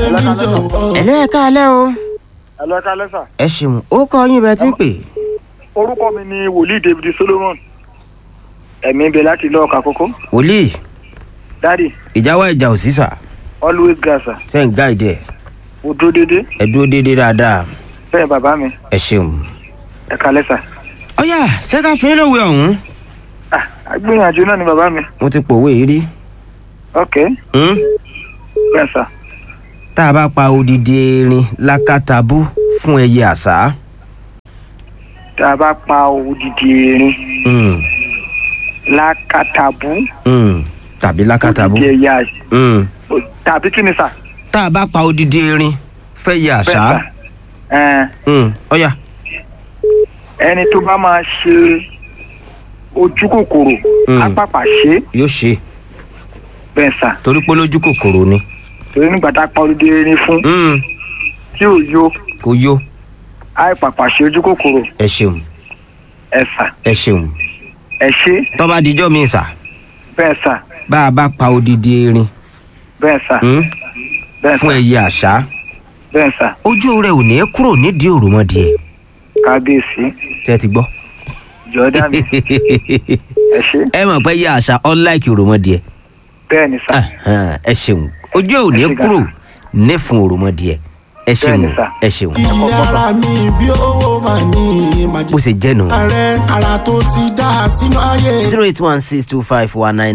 mi jọ̀wọ́. ẹ̀lẹ́ ẹ̀ka alẹ́ o ẹ̀lọ́ ẹ̀ka lẹ́sà ẹ ṣeun ó kọ yín bẹ́ẹ̀ tí ń pè orúkọ mi ni wòlíì david solomon ẹ̀mí bẹ láti ilé ọkà kókó wòlíì dádì ìjáwá ìjà ò sí sà always gasa sẹ́yìn gáìdì ẹ̀ mo dúró dédé ẹ dúró déédéé dáadáa bẹ́ẹ̀ bàbá mi ẹ ṣeun. ẹ̀ka lẹ́sà ọ̀yà ṣẹ́ká fún yín lówe ọ̀hún ah agbóyanjú náà ni bàbá mi mo ti pòwe yìí rí ok Hmm? bẹ́ẹ̀ sà tá a bá pa odidi erin lákàtàbú fún ẹyẹ àṣá tá a bá pa odidi erin Hmm, lákàtàbú hmm, tàbí lákàtàbú odidi ẹ̀yà Hmm. tàbí kí ni sà tá a bá pa odidi erin fẹ́yẹ bẹ́ẹ̀ àṣá sà ẹ̀ẹ́n Hmm, ọ̀yà ẹni tó bá máa ṣe ojú kòkòrò Mm. apàpà ṣe yóò ṣe bẹ́ẹ̀ sà torí pé lójú kòkòrò ni torí nígbà tá a pa odidi erin fún Hmm, tí ò yó kò yó àìpàpà ṣe ojú kòkòrò ẹ ṣeun ẹ sà ẹ ṣeun ẹ ṣe tọ́ba dijọ́ mi sà bẹ́ẹ̀ sà bá a bá pa odidi erin bẹ́ẹ̀ sà hmm, bẹ́ẹ̀ fún sà ẹyẹ àṣá bẹ́ẹ̀ sà ojú rẹ ò ní kúrò nídìí òròmọdìẹ kábíyèsí tẹ́ ti gbọ́. jọ̀ọ́dá mi ẹ ṣe ẹ mọ̀ pé ẹyẹ àṣá unlike òròmọdìẹ bẹ́ẹ̀ ni sà Ẹhàn, ẹ ṣeun ojú ò ní Ẹ ṣé kúrò gan. ní fún òròmọdìẹ ẹ ṣeun Bẹ́ẹ̀ni sà. ẹ ṣeun ilé ara mi bí owó máa ní màjí. bó ṣe jẹ́ nù. ààrẹ ara tó ti dá sínú ayé. zero eight one six two five one nine